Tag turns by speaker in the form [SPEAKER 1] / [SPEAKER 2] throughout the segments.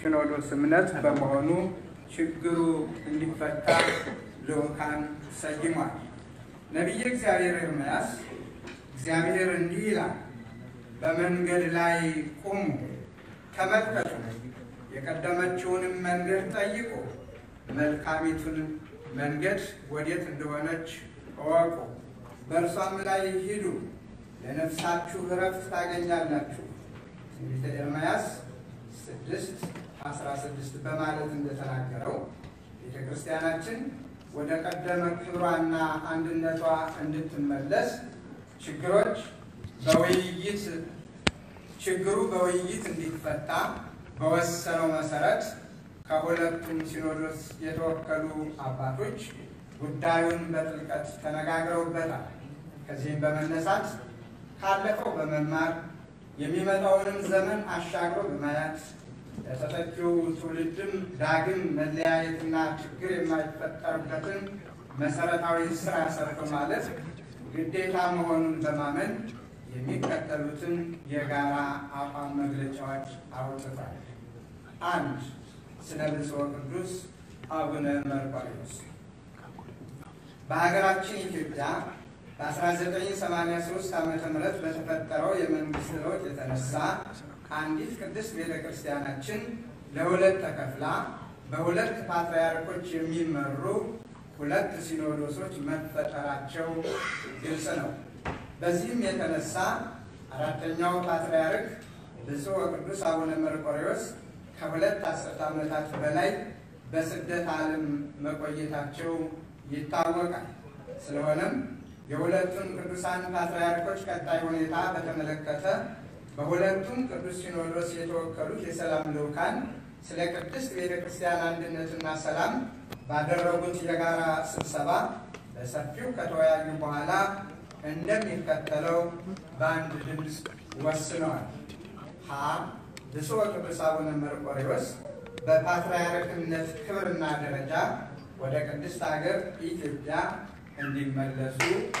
[SPEAKER 1] ሲኖዶስ እምነት በመሆኑ ችግሩ እንዲፈታ ልዑካን ሰይሟል። ነቢየ እግዚአብሔር ኤርምያስ እግዚአብሔር እንዲህ ይላል፣ በመንገድ ላይ ቁሙ፣ ተመልከቱ፣ የቀደመችውንም መንገድ ጠይቁ፣ መልካሚቱን መንገድ ወዴት እንደሆነች እወቁ፣ በእርሷም ላይ ሂዱ፣ ለነፍሳችሁ እረፍት ታገኛላችሁ። ትንቢተ ኤርምያስ ስድስት አስራ ስድስት በማለት እንደተናገረው ቤተ ክርስቲያናችን ወደ ቀደመ ክብሯና አንድነቷ እንድትመለስ ችግሮች በውይይት ችግሩ በውይይት እንዲፈታ በወሰነው መሰረት ከሁለቱም ሲኖዶስ የተወከሉ አባቶች ጉዳዩን በጥልቀት ተነጋግረውበታል። ከዚህም በመነሳት ካለፈው በመማር የሚመጣውንም ዘመን አሻግሮ በማየት ለተተኪው ትውልድም ዳግም መለያየትና ችግር የማይፈጠርበትን መሰረታዊ ስራ ሰርቶ ማለት ግዴታ መሆኑን በማመን የሚከተሉትን የጋራ አቋም መግለጫዎች አውጥቷል። አንድ ስለ ብፁዕ ቅዱስ አቡነ መርቆሬዎስ በሀገራችን ኢትዮጵያ በ1983 ዓ ም በተፈጠረው የመንግስት ለውጥ የተነሳ አንዲት ቅድስት ቤተ ክርስቲያናችን ለሁለት ተከፍላ በሁለት ፓትርያርኮች የሚመሩ ሁለት ሲኖዶሶች መፈጠራቸው ግልጽ ነው። በዚህም የተነሳ አራተኛው ፓትርያርክ ብፁዕ ወቅዱስ አቡነ መርቆሬዎስ ከሁለት አስርት ዓመታት በላይ በስደት ዓለም መቆየታቸው ይታወቃል። ስለሆነም የሁለቱን ቅዱሳን ፓትርያርኮች ቀጣይ ሁኔታ በተመለከተ በሁለቱም ቅዱስ ሲኖዶስ የተወከሉት የሰላም ልዑካን ስለ ቅድስት ቤተ ክርስቲያን አንድነትና ሰላም ባደረጉት የጋራ ስብሰባ በሰፊው ከተወያዩ በኋላ እንደሚከተለው በአንድ ድምፅ ወስነዋል። ሀ ብፁዕ ወቅዱስ አቡነ መርቆሬዎስ በፓትርያርክነት ክብርና ደረጃ ወደ ቅድስት ሀገር ኢትዮጵያ እንዲመለሱ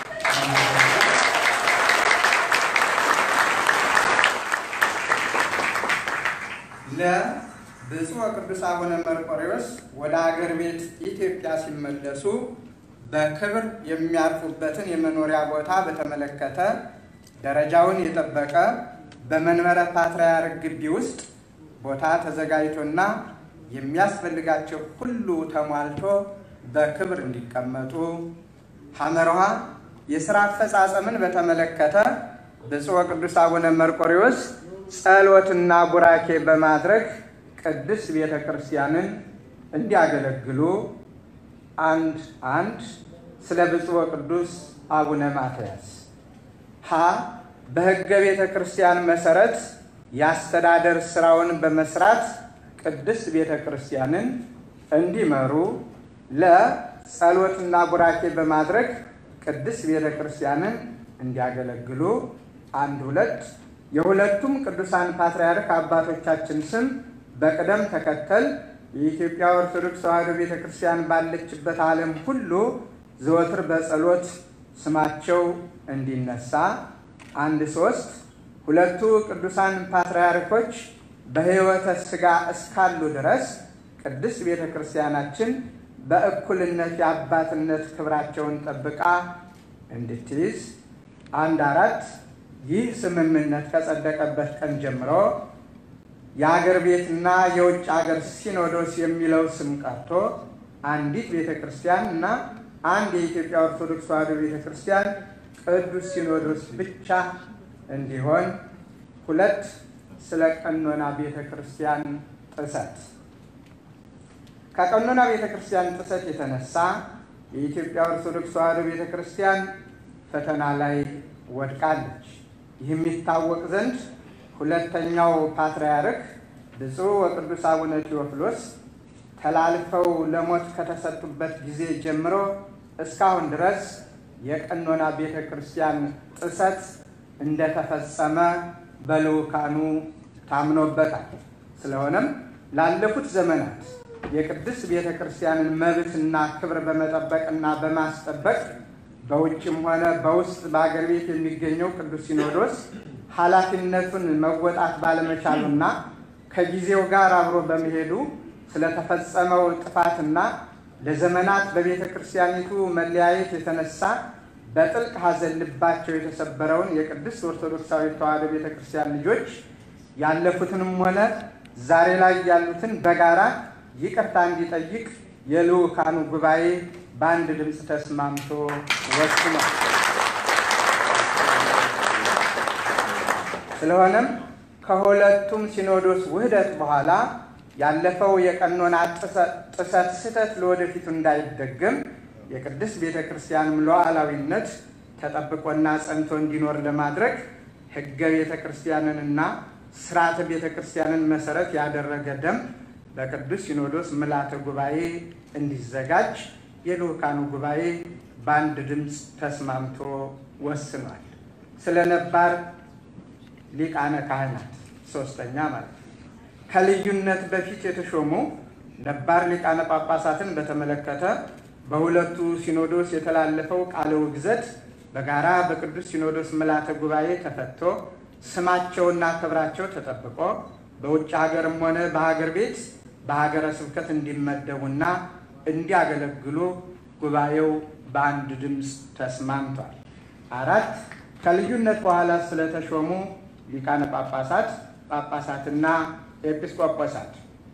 [SPEAKER 1] ለብፁዕ ወቅዱስ አቡነ መርቆሬዎስ ወደ አገር ቤት ኢትዮጵያ ሲመለሱ በክብር የሚያርፉበትን የመኖሪያ ቦታ በተመለከተ ደረጃውን የጠበቀ በመንበረ ፓትርያርክ ግቢ ውስጥ ቦታ ተዘጋጅቶና የሚያስፈልጋቸው ሁሉ ተሟልቶ በክብር እንዲቀመጡ። ሐመርሃ የሥራ አፈጻጸምን በተመለከተ ብፁዕ ወቅዱስ አቡነ መርቆሬዎስ ጸሎትና ቡራኬ በማድረግ ቅድስት ቤተ ክርስቲያንን እንዲያገለግሉ። አንድ አንድ ስለ ብፁዕ ወቅዱስ አቡነ ማትያስ ሀ በሕገ ቤተ ክርስቲያን መሰረት የአስተዳደር ስራውን በመስራት ቅድስት ቤተ ክርስቲያንን እንዲመሩ። ለጸሎትና ቡራኬ በማድረግ ቅድስት ቤተ ክርስቲያንን እንዲያገለግሉ። አንድ ሁለት የሁለቱም ቅዱሳን ፓትርያርክ አባቶቻችን ስም በቅደም ተከተል የኢትዮጵያ ኦርቶዶክስ ተዋሕዶ ቤተ ክርስቲያን ባለችበት ዓለም ሁሉ ዘወትር በጸሎት ስማቸው እንዲነሳ። አንድ ሶስት ሁለቱ ቅዱሳን ፓትርያርኮች በሕይወተ ሥጋ እስካሉ ድረስ ቅድስት ቤተ ክርስቲያናችን በእኩልነት የአባትነት ክብራቸውን ጠብቃ እንድትይዝ። አንድ አራት ይህ ስምምነት ከጸደቀበት ቀን ጀምሮ የአገር ቤትና የውጭ አገር ሲኖዶስ የሚለው ስም ቀርቶ አንዲት ቤተ ክርስቲያን እና አንድ የኢትዮጵያ ኦርቶዶክስ ተዋሕዶ ቤተ ክርስቲያን ቅዱስ ሲኖዶስ ብቻ እንዲሆን። ሁለት ስለ ቀኖና ቤተ ክርስቲያን ጥሰት ከቀኖና ቤተ ክርስቲያን ጥሰት የተነሳ የኢትዮጵያ ኦርቶዶክስ ተዋሕዶ ቤተ ክርስቲያን ፈተና ላይ ወድቃለች። ይህ የሚታወቅ ዘንድ ሁለተኛው ፓትርያርክ ብፁዕ ወቅዱስ አቡነ ቴዎፍሎስ ተላልፈው ለሞት ከተሰጡበት ጊዜ ጀምሮ እስካሁን ድረስ የቀኖና ቤተ ክርስቲያን ጥሰት እንደተፈጸመ በልዑካኑ ታምኖበታል። ስለሆነም ላለፉት ዘመናት የቅድስት ቤተ ክርስቲያንን መብትና ክብር በመጠበቅና በማስጠበቅ በውጭም ሆነ በውስጥ በአገር ቤት የሚገኘው ቅዱስ ሲኖዶስ ኃላፊነቱን መወጣት ባለመቻሉና ከጊዜው ጋር አብሮ በመሄዱ ስለተፈጸመው ጥፋትና ለዘመናት በቤተ ክርስቲያኒቱ መለያየት የተነሳ በጥልቅ ሐዘን ልባቸው የተሰበረውን የቅድስት ኦርቶዶክሳዊ ተዋሕዶ ቤተ ክርስቲያን ልጆች ያለፉትንም ሆነ ዛሬ ላይ ያሉትን በጋራ ይቅርታ እንዲጠይቅ የልዑካኑ ጉባኤ በአንድ ድምፅ ተስማምቶ ወስኗል። ስለሆነም ከሁለቱም ሲኖዶስ ውህደት በኋላ ያለፈው የቀኖና ጥሰት ስህተት ለወደፊቱ እንዳይደገም የቅድስት ቤተ ክርስቲያንም ሉዓላዊነት ተጠብቆና ጸንቶ እንዲኖር ለማድረግ ሕገ ቤተ ክርስቲያንንና ስርዓተ ቤተ ክርስቲያንን መሰረት ያደረገ ደንብ በቅዱስ ሲኖዶስ ምልዓተ ጉባኤ እንዲዘጋጅ የልዑካኑ ጉባኤ በአንድ ድምፅ ተስማምቶ ወስኗል። ስለ ነባር ሊቃነ ካህናት ሶስተኛ ማለት ነው። ከልዩነት በፊት የተሾሙ ነባር ሊቃነ ጳጳሳትን በተመለከተ በሁለቱ ሲኖዶስ የተላለፈው ቃለ ውግዘት በጋራ በቅዱስ ሲኖዶስ ምልዓተ ጉባኤ ተፈቶ ስማቸውና ክብራቸው ተጠብቆ በውጭ ሀገርም ሆነ በሀገር ቤት በሀገረ ስብከት እንዲመደቡና እንዲያገለግሉ ጉባኤው በአንድ ድምፅ ተስማምቷል። አራት ከልዩነት በኋላ ስለተሾሙ ሊቃነ ጳጳሳት ጳጳሳትና ኤጲስቆጶሳት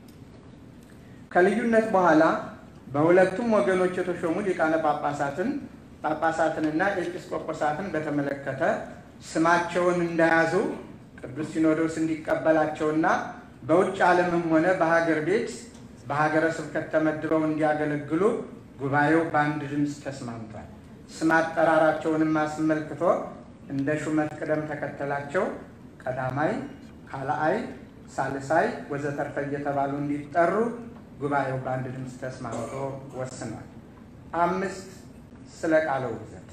[SPEAKER 1] ከልዩነት በኋላ በሁለቱም ወገኖች የተሾሙ ሊቃነ ጳጳሳትን ጳጳሳትንና ኤጲስቆጶሳትን በተመለከተ ስማቸውን እንዳያዙ ቅዱስ ሲኖዶስ እንዲቀበላቸውና በውጭ ዓለምም ሆነ በሀገር ቤት በሀገረ ስብከት ተመድበው እንዲያገለግሉ ጉባኤው በአንድ ድምፅ ተስማምቷል። ስም አጠራራቸውንም አስመልክቶ እንደ ሹመት ቅደም ተከተላቸው ቀዳማይ፣ ካልአይ፣ ሳልሳይ ወዘተርፈ እየተባሉ እንዲጠሩ ጉባኤው በአንድ ድምፅ ተስማምቶ ወስኗል። አምስት ስለ ቃለ ውግዘት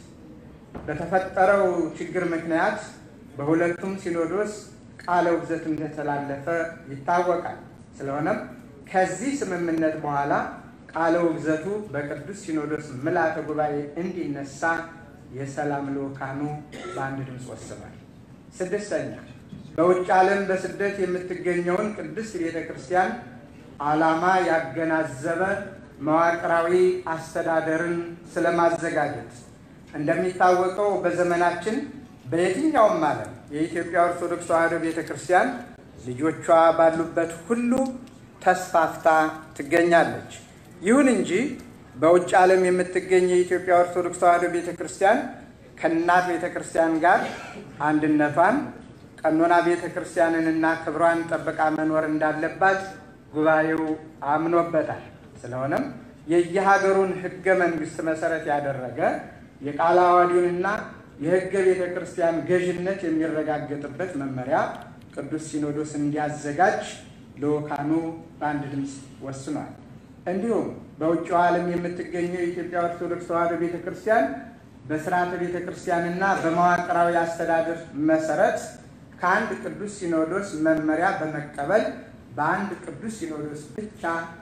[SPEAKER 1] በተፈጠረው ችግር ምክንያት በሁለቱም ሲኖዶስ ቃለ ውግዘት እንደተላለፈ ይታወቃል። ስለሆነም ከዚህ ስምምነት በኋላ ቃለ ውግዘቱ በቅዱስ ሲኖዶስ ምልዓተ ጉባኤ እንዲነሳ የሰላም ልዑካኑ በአንድ ድምፅ ወስኗል። ስድስተኛ በውጭ ዓለም በስደት የምትገኘውን ቅድስት ቤተ ክርስቲያን ዓላማ ያገናዘበ መዋቅራዊ አስተዳደርን ስለማዘጋጀት እንደሚታወቀው በዘመናችን በየትኛውም ዓለም የኢትዮጵያ ኦርቶዶክስ ተዋሕዶ ቤተ ክርስቲያን ልጆቿ ባሉበት ሁሉ ተስፋፍታ ትገኛለች። ይሁን እንጂ በውጭ ዓለም የምትገኝ የኢትዮጵያ ኦርቶዶክስ ተዋሕዶ ቤተ ክርስቲያን ከእናት ቤተ ክርስቲያን ጋር አንድነቷን፣ ቀኖና ቤተ ክርስቲያንንና ክብሯን ጠብቃ መኖር እንዳለባት ጉባኤው አምኖበታል። ስለሆነም የየሀገሩን ሕገ መንግሥት መሰረት ያደረገ የቃለ ዓዋዲውንና የሕገ ቤተ ክርስቲያን ገዥነት የሚረጋገጥበት መመሪያ ቅዱስ ሲኖዶስ እንዲያዘጋጅ ልዑካኑ በአንድ ድምፅ ወስኗል። እንዲሁም በውጭው ዓለም የምትገኘው የኢትዮጵያ ኦርቶዶክስ ተዋሕዶ ቤተ ክርስቲያን በስርዓተ ቤተ ክርስቲያንና በመዋቅራዊ አስተዳደር መሰረት ከአንድ ቅዱስ ሲኖዶስ መመሪያ በመቀበል በአንድ ቅዱስ ሲኖዶስ ብቻ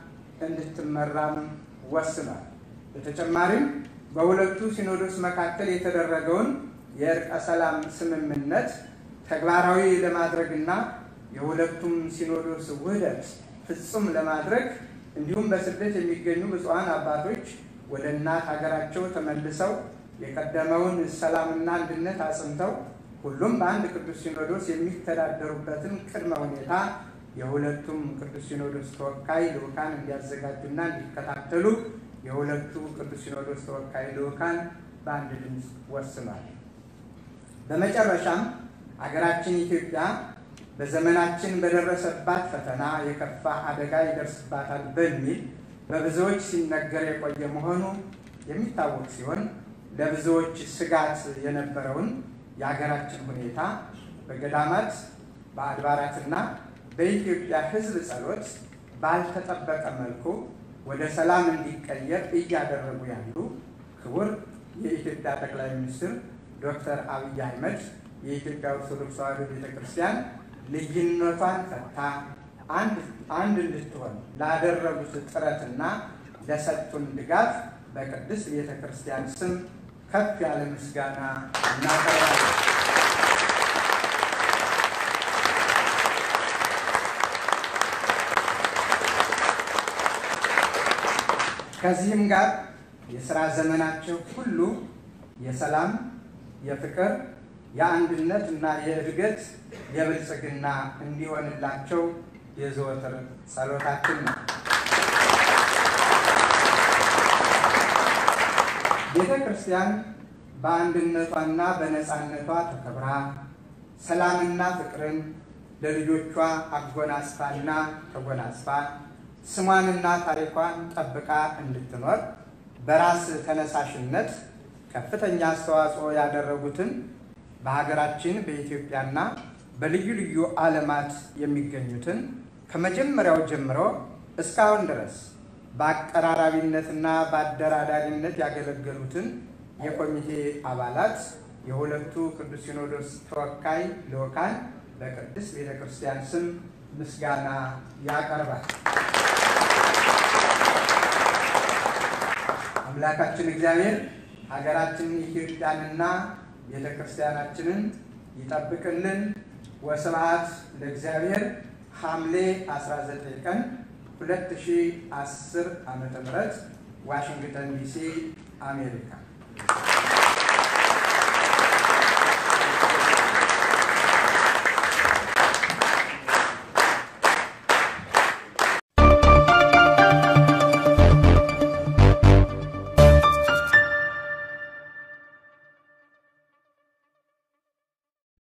[SPEAKER 1] እንድትመራም ወስኗል። በተጨማሪም በሁለቱ ሲኖዶስ መካከል የተደረገውን የእርቀ ሰላም ስምምነት ተግባራዊ ለማድረግና የሁለቱም ሲኖዶስ ውህደት ፍጹም ለማድረግ እንዲሁም በስደት የሚገኙ ብፁዓን አባቶች ወደ እናት ሀገራቸው ተመልሰው የቀደመውን ሰላምና አንድነት አጽንተው ሁሉም በአንድ ቅዱስ ሲኖዶስ የሚተዳደሩበትን ቅድመ ሁኔታ የሁለቱም ቅዱስ ሲኖዶስ ተወካይ ልዑካን እንዲያዘጋጁና እንዲከታተሉ የሁለቱ ቅዱስ ሲኖዶስ ተወካይ ልዑካን በአንድ ድምፅ ወስኗል። በመጨረሻም አገራችን ኢትዮጵያ በዘመናችን በደረሰባት ፈተና የከፋ አደጋ ይደርስባታል በሚል በብዙዎች ሲነገር የቆየ መሆኑ የሚታወቅ ሲሆን ለብዙዎች ስጋት የነበረውን የሀገራችን ሁኔታ በገዳማት በአድባራትና በኢትዮጵያ ሕዝብ ጸሎት ባልተጠበቀ መልኩ ወደ ሰላም እንዲቀየር እያደረጉ ያሉ ክቡር የኢትዮጵያ ጠቅላይ ሚኒስትር ዶክተር አብይ አህመድ የኢትዮጵያ ኦርቶዶክስ ተዋሕዶ ቤተ ክርስቲያን ልዩነቷን ፈታ አንድ እንድትሆን ላደረጉት ጥረትና ለሰጡን ድጋፍ በቅድስት ቤተ ክርስቲያን ስም ከፍ ያለ ምስጋና እናቀርባለን። ከዚህም ጋር የሥራ ዘመናቸው ሁሉ የሰላም፣ የፍቅር፣ የአንድነት እና የእድገት የብልጽግና እንዲሆንላቸው የዘወትር ጸሎታችን ነው። ቤተ ክርስቲያን በአንድነቷና በነፃነቷ ተከብራ ሰላምና ፍቅርን ለልጆቿ አጎናጽፋና ተጎናጽፋ ስሟንና ታሪኳን ጠብቃ እንድትኖር በራስ ተነሳሽነት ከፍተኛ አስተዋጽኦ ያደረጉትን በሀገራችን በኢትዮጵያና በልዩ ልዩ ዓለማት የሚገኙትን ከመጀመሪያው ጀምሮ እስካሁን ድረስ በአቀራራቢነትና በአደራዳሪነት ያገለገሉትን የኮሚቴ አባላት የሁለቱ ቅዱስ ሲኖዶስ ተወካይ ልዑካን በቅድስት ቤተ ክርስቲያን ስም ምስጋና ያቀርባል። አምላካችን እግዚአብሔር ሀገራችንን ኢትዮጵያንና ቤተ ክርስቲያናችንን ይጠብቅልን። ወስብሐት ለእግዚአብሔር። ሐምሌ 19 ቀን 2010 ዓ.ም ዋሽንግተን ዲሲ አሜሪካ